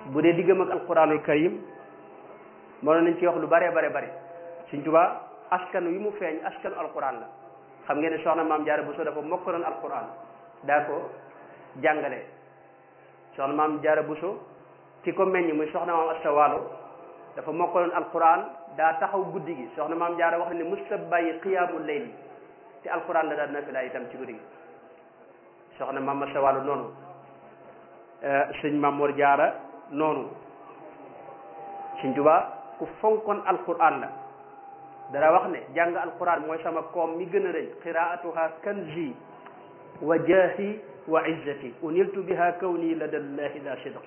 bu dee diggam ak alquranul karim mënoon nañ ci wax lu bare bare bare Sëñ Tuubaa askan wi mu feeñ askanu alquran la xam ngeen ne soxna maam Jaara Buso dafa mokkaloon alquran daa ko jàngale soxna maam Jaara Buso ki ko meññ muy soxna maam Asta Waalo dafa mokkaloon alquran daa taxaw guddi gi soxna maam Jaara wax ne musta bàyyi qiyaamul layl te alquran la daan nafila itam ci guddi gi soxna maam Asta Waalo noonu sëñ Maam Mor Jaara noonu Sëñ Tuubaa ku fonkoon alquran la dara wax ne jàng alquran mooy sama koom mi gën a rëy qiraatuha kanzi wa jaahi wa izzati uniltu biha kawni ladallahi la sidq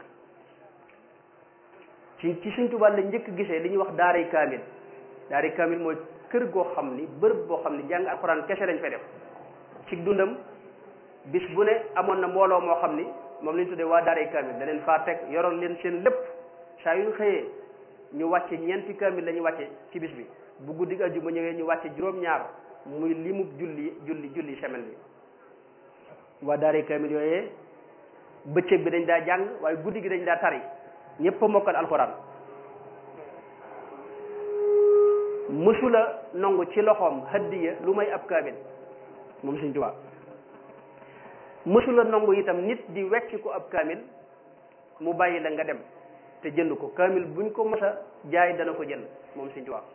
ci ci Sëñ Tuubaa la njëkk gisee li ñuy wax daaray kaamil daaray kaamil mooy kër goo xam ni bërëb boo xam ni jàng alquran kese lañ fay def ci dundam bis bu ne amoon na mbooloo moo xam ni moom lañ tuddee waa daaray kaamil da leen faa teg yoroon leen seen lépp saa yu ñu xëyee ñu wàcce ñeenti kaamil la ñu wàcce ci bis bi bu guddi àjjuma ñëwee ñu wàcce juróom-ñaar muy limub julli julli julli semaine bi waa daaray kaamil yooyee bëccëg bi dañ daa jàng waaye guddi gi dañ daa tari ñëpp a mokkal alxuraan mësula nangu ci loxoom hadiya lu may ab kaamil moom Sëñ Tuubaa mësula nangu itam nit di wecc ko ab kaamil mu bàyyi la nga dem te jënd ko kaamil buñ ko mos a jaay dana ko jënd moom Sëñ Tuubaa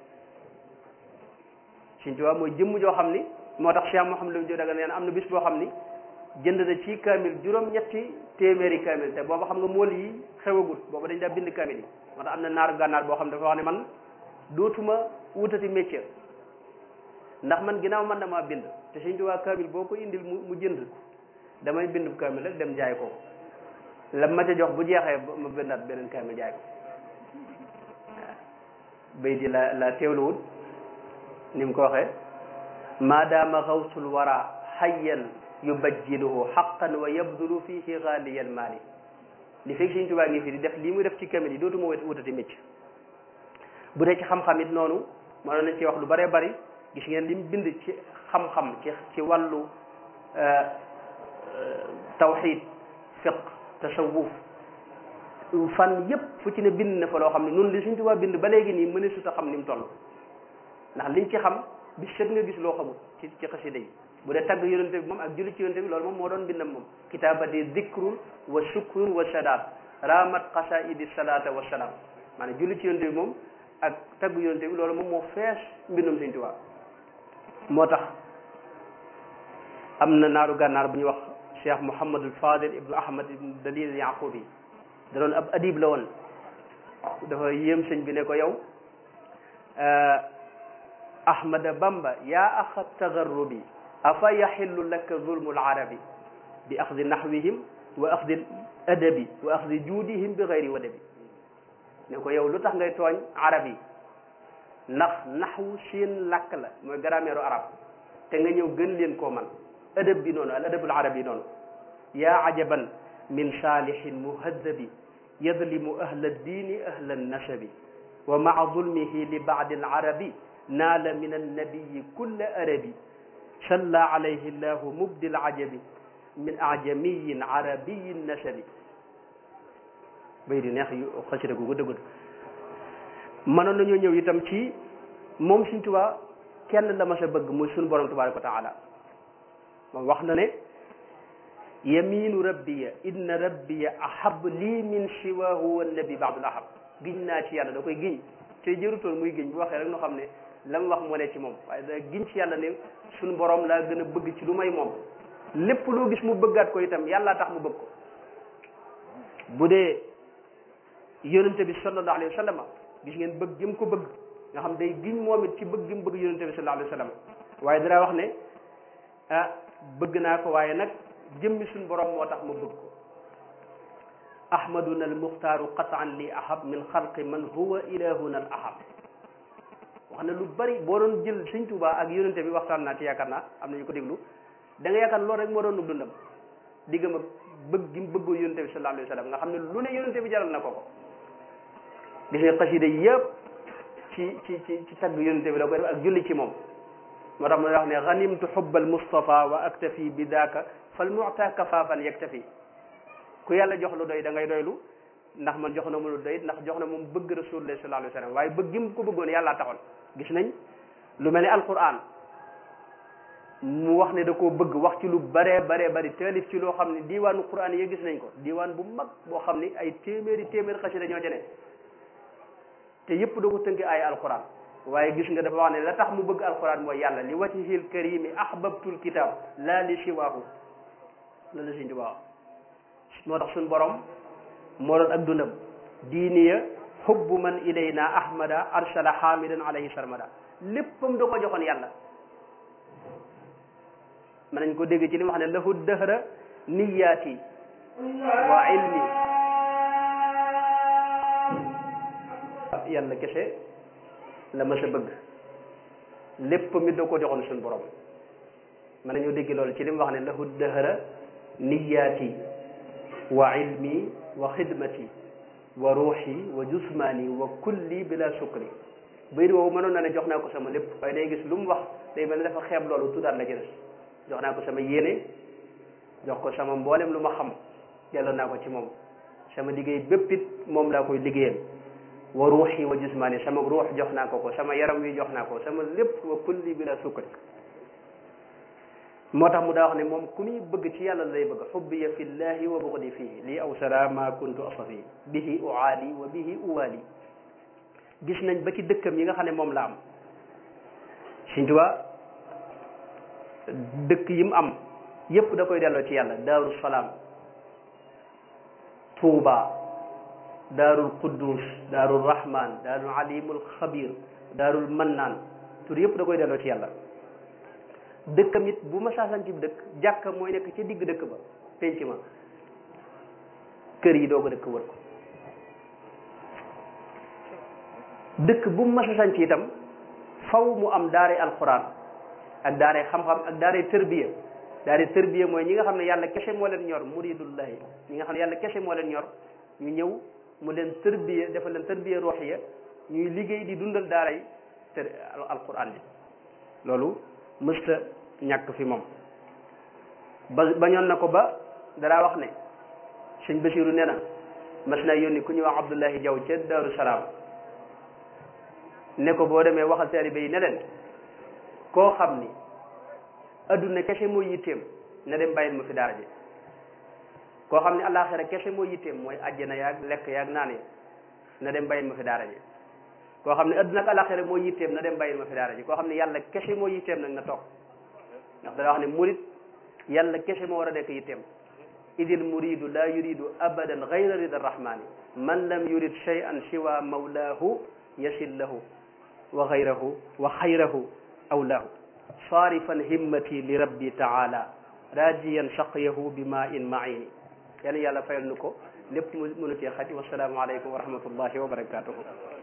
Sëñ Tuubaa mooy jëmm joo xam ni moo tax Cheikh Mouhamadou Lamine Diop daga nee na am na bis boo xam ni jënd na ci kaamil juróom-ñetti téeméeri kaamil te booba xam nga mool yi xewagul booba dañ daa bind kaamil yi moo tax am na naaru gànnaar boo xam ne dafa wax ne man dootuma wutati métier ndax man ginnaaw man damaa bind te Sëñ Tuubaa kaamil boo ko indil mu mu jënd damay bind kaamil rek dem jaay ko la ma ca jox bu jeexee ma bindaat beneen kaamil jaay ko waaw bay di la la teewluwut ni mu ko waxee maadaama xawsul wara xayyan yubajjiluhu xaqan wa yabdulu fihi xaaliyal maali li fekk Sëñ Tuubaa ngi fi di def lii muy def ci kaamil yi dootuma wutati mécc bu dee ci xam-xam it noonu mënoon nañ ci wax lu bëree bëri gis ngeen li mu bind ci xam-xam ci ci wàllu tawxid fiq tasawuf fan yépp fu ci ne bind na fa loo xam ne noonu li Sëñ Tuubaa bind ba léegi nii mëne sut a xam ni mu toll ndax liñ ci xam bi set nga gis loo xamul ci ci xasida yi bu dee tagg yonente bi moom ak julli ci yonente bi loolu moom moo doon bindam moom kitaabati dikrun wa shukrun wa sadaat ramat qasaidi salata wa salaam maanaam julli ci yonente bi moom ak tagg yonente bi loolu moom moo fees mbindum Sëñ Tuubaa moo tax am na naaru gànnaar bu ñuy wax cheikh Mouhamadul Fadil ibnu Ahmad ibnu Dalil Yaqubi da doon ab adib la woon dafa yéem sëñ bi ne ko yow Ahmada Bamba yaa axa tagarrubi afa yaxillu laka zulmul arabi bi axdi naxwihim wa axdi adabi wa axdi juudihim bi xayri wadabi ne ko yow lu tax ngay tooñ arab yi ndax naxwu seen làkk la mooy grammaire arab te nga ñëw gën leen koo man adab bi noonu al adabul arabi noonu yaa ajaban min saalihin muhaddabi yadlimu ahla diini ahla nasabi wa maa zulmihi li baadi alarabi naala min annabiyi kulla arabi salla alayhi llahu mubdi alajabi min ajamiyin arabiyin nasabi bay di neex yu xasida gu gudd gudd mënoon nañoo ñëw itam ci moom Sëñ Tuubaa kenn la ma sa bëgg muy suñu borom tabaraka wa taala moom wax na ne yaminu rabbiya inna rabbiya ahab lii min siwahu wa nabi baadul ahab giñ naa ci yàlla da koy giñ te jërutoon muy giñ bu waxee rek nu xam ne la mu wax moo ne ci moom waaye da giñ ci yàlla ne suñu borom laa gën a bëgg ci lu may moom lépp loo gis mu bëggaat ko itam yàlla tax mu bëgg ko bu dee yonente bi sallallahu alayhi wa sallam gis ngeen bëgg gi mu ko bëgg nga xam day giñ moom it ci bëgg gi mu bëgg yonente bi sallallahu alayhi wa sallam waaye dara wax ne ah bëgg naa ko waaye nag jëmmi suñ borom moo tax ma bëgg ko ahmaduna al muxtaaru qataan li ahab min xalqi man huwa ilahuna al ahab wax na lu bari boo doon jël Sëñ Tuubaa ak yonente bi waxtaan naa ci yaakaar naa am na ñu ko déglu da nga yaakaar loolu rek moo doon dundam diggam ak bëgg gi mu bëggoo yonente bi sallallahu alayhi wa sallam nga xam ne lu ne yonente bi jaral na ko ko gis nga xasida yëpp ci ci ci ci tagg yonente bi la koy def ak julli ci moom moo tax mu wax ne ganimtu xubbal Mustafa wa aktafi bi daaka fal muta kafaafan yaktafi ku yàlla jox lu doy da ngay doylu ndax man jox na ma lu doy ndax jox na moom bëgg rasulullah sallallahu alayhi wa sallam waaye bëgg gi mu ko bëggoon yàllaa taxoon gis nañ lu mel ni alquran mu wax ne da koo bëgg wax ci lu baree baree bari taalif ci loo xam ne diiwaanu quran yi gis nañ ko diiwaan bu mag boo xam ni ay téeméeri téeméeri xasida ñoo jene te yëpp da ko tënk ay alquran waaye gis nga dafa wax ne la tax mu bëgg alquran mooy yàlla li wajhil karimi ahbabtul kitab la li siwaahu la la Sëñ Tuubaa moo tax suñ borom moo doon ak dundam diiniya hubbu man ilayna ahmada arsala hamidan alayhi sarmada léppam da ko joxoon yàlla mën nañ ko dégg ci li mu wax ne lahu dëhra niyaati wa ilmi yàlla kese la ma sa bëgg lépp mi da ko joxoon suñu borom mën nañoo dégg loolu ci li mu wax ne lahu dëhra niyaati wa ilmi wa xidmati wa ruuxi wa jusmaani wa kulli bila sukri bayit woowu mënoon na ne jox naa ko sama lépp waaye day gis lu mu wax day mel ne dafa xeeb loolu tuddaat la ci des jox naa ko sama yéene jox ko sama mboolem lu ma xam delloo naa ko ci moom sama liggéey bépp it moom laa koy liggéeyal wa ruuxi wa jismaani sama ruux jox naa ko ko sama yaram wi jox naa ko sama lépp wa kulli bila sukkari moo tax mu daa wax ne moom ku muy bëgg ci yàlla lay bëgg xubbiya fillahi wa bugdi fihi lii aw sara ma kuntu asafi bihi uaali wa bihi uwaali gis nañ ba ci dëkkam yi nga xam ne moom la am Sëñ Tuubaa dëkk yi mu am yépp da koy delloo ci yàlla daaru salaam tuuba daarul quddus daarul rahman daarul alimul xabir daarul mannaan tur yépp da koy delloo ci yàlla dëkkam it bu ma saasan ci dëkk jàkka mooy nekk ci digg dëkk ba penc ma kër yi doog a dëkk wër ko dëkk bu mu masa sanc itam faw mu am daare alquran ak daare xam-xam ak daare tërbiya daare tërbiya mooy ñi nga xam ne yàlla kese moo leen ñor muridullahi ñi nga xam ne yàlla kese moo leen ñor ñu ñëw mu leen tërbiya dafa leen tërbiya ruuxiya ñuy liggéey di dundal daaray tër alquran bi loolu mësta ñàkk fi moom ba bañoon na ko ba danaa wax ne sëñ Basiru nee na mas naa yónni ku ñuy wax Abdullahi Jaw ca Daaru Salaam ne ko boo demee waxal taalibe yi ne leen koo xam ni adduna kese mooy yitteem na dem bàyyil ma fi daara ji koo xam ni àllaaxira kese mooy yitteem mooy àjjana yaag lekk yaag naan ya na dem bàyyil ma fi daara ji koo xam ne adduna ak àllaaxira mooy yitteem na dem bàyyil ma fi daara ji koo xam ne yàlla kese mooy yitteem nag na toog ndax dana wax ne murid yàlla kese moo war a nekk yitteem idil muridu la yuridu abadan gayra rida rahmani man lam yurid shay'an siwa mawlaahu yasil lahu wa gayrahu wa xayrahu awlaahu saarifan himmati li rabbi taala rajiyan saqyahu bi ma in maini yàlla yàlla fayal nu ko lépp mu mënu cee xaj wasalaamu aleykum wa rahmatullahi wa barakatuhu